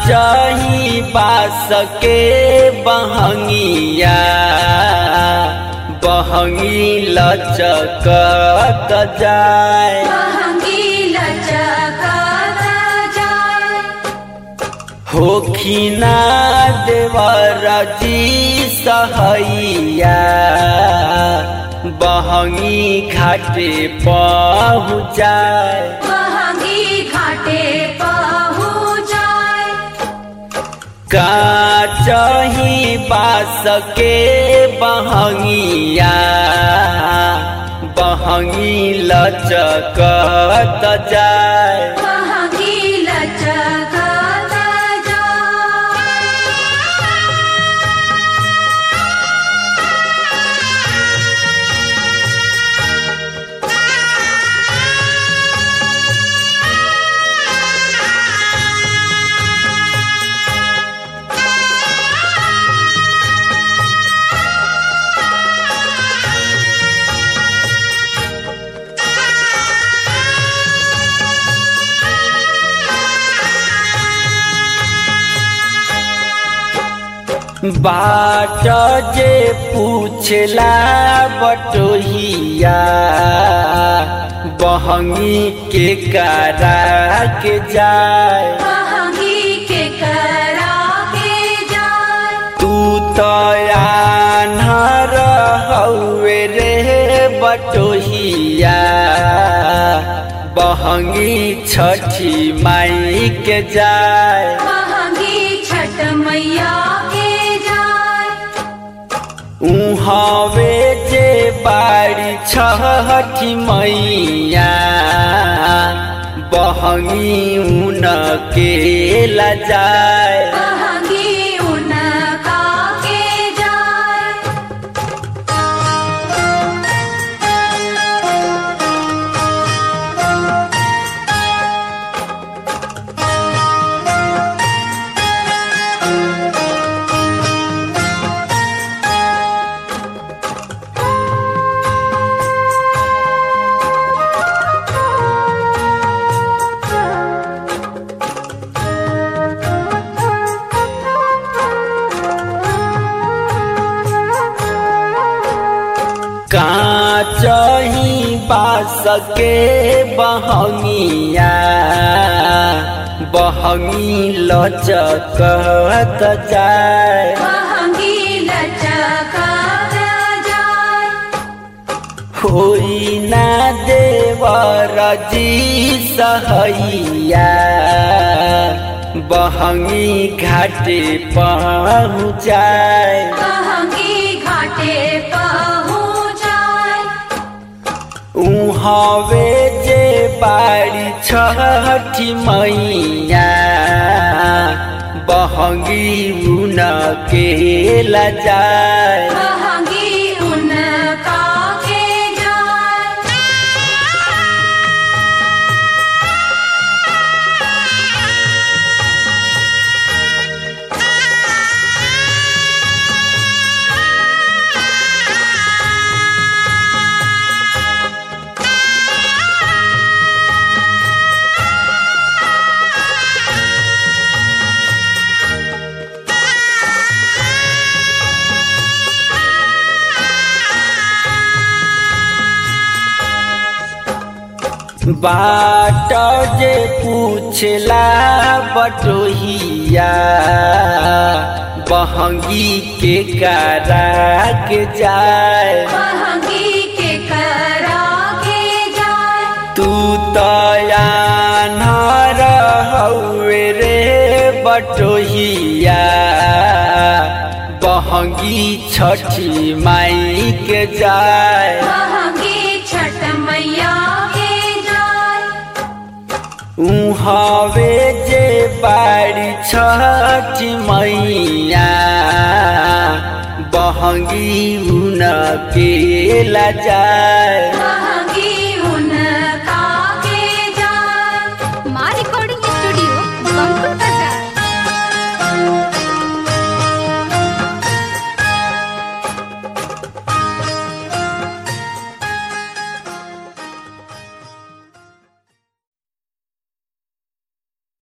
काचही बास के बहंगिया बहंगी लचकत जाए महंगीला चकाता जाए होखिना देवर जी सहैया बहंगी घाटे पहुँचाए महंगी घाटे पहुँच जाए काचही बास के बहंगिया बहंगी लचकत जाए महंगीला चकाता जाए बाट जे पूछला बटोहिया बहंगी के करा के जाए महंगी के करा के जाए तू तो आन्हर हौवे रे बटोहिया बहंगी छठी माई के जाए महंगी छठ मैया के जाए उहवे जे बाड़ी छठी मैया बहंगी उन के ला जाए महंगी उनका के जाए काचही बास के बहंगिया बहंगी लचकत जाए महंगी लचकाता जाए होई ना देवर जी सहैया बहंगी घाटे पहुँचाए महंगी घाटे पहुँच जाए उहवे जे बाड़ी छठी मैया बहंगी उन के ला जाए महंगी उनका के जाए बाट जे पूछला बटोहिया बहंगी के करा के जाए महंगी के करा के जाए तू तो आन्हर हौवे रे बटोहिया बहंगी छठी माई के जाए महंगी छठ मैया के जाए उहवे जे बाड़ी छठी मैया बहंगी उन के ला जाए महंगी